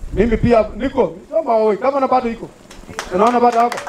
Mimi pia niko soma wewe kama na bado iko. Unaona bado hapo.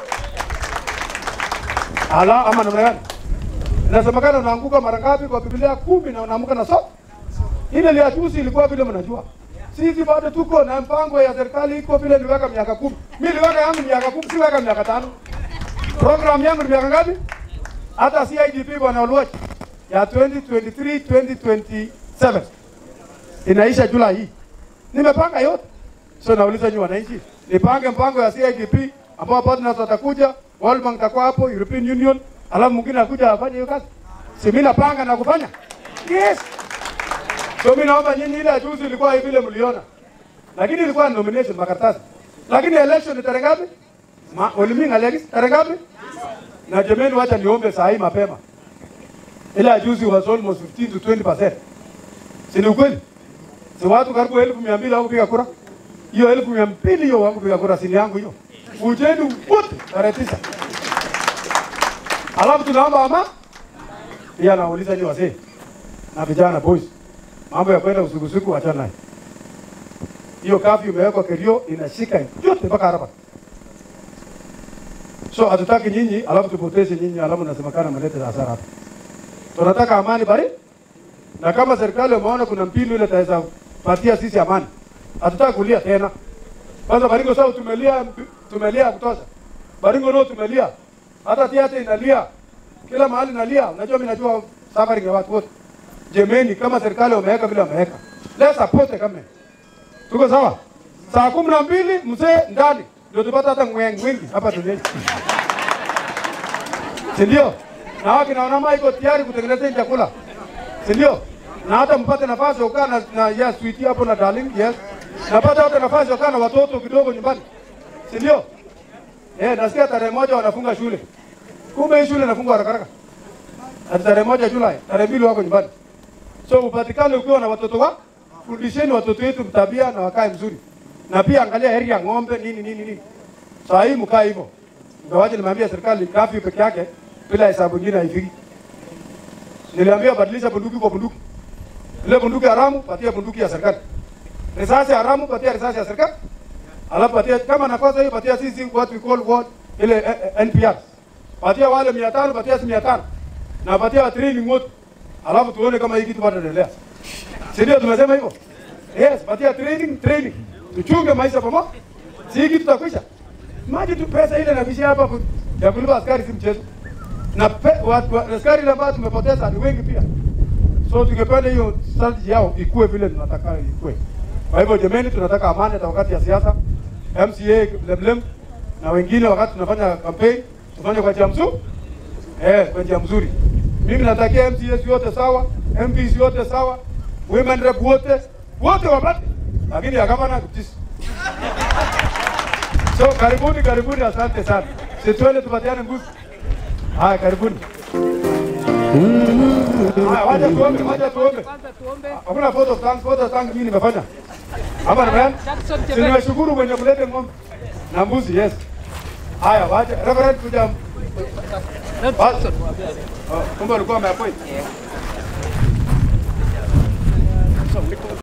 Ala ama namna gani? Inasemekana unaanguka mara ngapi kwa Biblia kumi na unaamka na so. Ile ya juzi ilikuwa vile mnajua. Sisi bado tuko na mpango ya serikali iko vile niliweka miaka kumi. Mimi niliweka yangu miaka kumi, siweka miaka tano. Program yangu ni miaka ngapi? Hata CIDP bwana Oluoch ya 2023 2027 inaisha Julai hii. Nimepanga yote. So nauliza nyinyi wananchi, nipange mpango ya CIDP ambao partners watakuja, World Bank takuwa hapo, European Union, alafu mwingine akuja afanye hiyo kazi. Si mimi napanga na kufanya? Yes. So mimi naomba nyinyi, ile ya juzi ilikuwa hivi vile mliona, lakini ilikuwa ni nomination makaratasi, lakini election ni tarehe ngapi? Ma Oliming Alex tarehe ngapi? Na jameni, wacha niombe saa hii mapema, ile ya juzi was almost 15 to 20%, si ni ukweli? Si watu karibu elfu mia mbili hawakupiga kura? Hiyo elfu mia mbili hiyo hawakupiga kura, si ni yangu hiyo. Ujeni wote tarehe tisa. Alafu tunaomba ama pia nauliza ni wazee na vijana boys, mambo ya kwenda usiku usiku, achana naye. Hiyo kafi imewekwa Kerio inashika yote mpaka hapa. So hatutaki nyinyi alafu tupoteze nyinyi, alafu nasemekana mlete hasara hapa. Tunataka amani bari, na kama serikali wameona kuna mbinu ile taweza patia sisi amani, hatutaki kulia tena. Kwanza Baringo sasa tumelia, tumelia ya kutosha. Baringo ndio tumelia, hata tiate inalia, kila mahali nalia. Unajua mimi najua safari ya watu wote. Jemeni, kama serikali wameweka vile wameweka, let's support kama tuko sawa. Saa kumi na mbili mzee ndani ndio tupata hata ngwengi wengi hapa duniani, si ndio? Na waki na wanama iko tayari kutengeneza hii chakula, si ndio? Na hata mpate nafasi ya kukaa na, na yes, sweetie hapo na darling, yes. Napata hata nafasi ya kukaa na watoto kidogo nyumbani, si ndio? Eh, nasikia tarehe moja wanafunga shule, kumbe hii shule inafungwa haraka haraka. Ati tarehe moja Julai, tarehe mbili wako nyumbani. So upatikane ukiwa na watoto wa fundisheni watoto wetu tabia na wakae mzuri, na pia angalia heri ya ng'ombe nini nini nini. Saa hii mkae hivyo, ingawaje nimeambia serikali kafyu peke yake bila hesabu nyingine haifiki. Niliambia badilisha bunduki kwa bunduki, ile bunduki haramu patia bunduki ya serikali, risasi haramu patia risasi ya serikali, alafu patia kama nakosa hiyo patia sisi what we call what ile eh, eh, NPR, patia wale 500 patia sisi 500 na patia wa training wote, alafu tuone kama hii kitu bado inaendelea. Si ndio tumesema hivyo? Yes, patia training, training. Tuchunge maisha pamoja. Si hiki tutakwisha. Maji tu pesa ile inabishia hapa ku- ya kulipa askari si mchezo. Na pe, watu wa, askari ile ambao tumepoteza ni wengi pia. So tungependa hiyo strategy yao ikue vile tunataka ikue. Kwa hivyo jameni, tunataka amani hata wakati ya siasa. MCA Lemlem na wengine wakati tunafanya campaign tufanye kwa njia mzuri. Eh, kwa njia mzuri. Mimi natakia MCAs yote sawa, MPs yote sawa, women rep wote wote wapate, lakini ya gavana kutisi. So karibuni, karibuni, asante sana. Situende tupatiane nguvu. Haya, karibuni. Haya, wacha tuombe, wacha tuombe. Hakuna photo stand, photo stand mimi nimefanya. Hapa nimeona. Si nimeshukuru mwenye kulete ng'ombe na mbuzi, yes. Haya, wacha Reverend kuja. Basi. Oh, Kumbe ulikuwa umeappoint.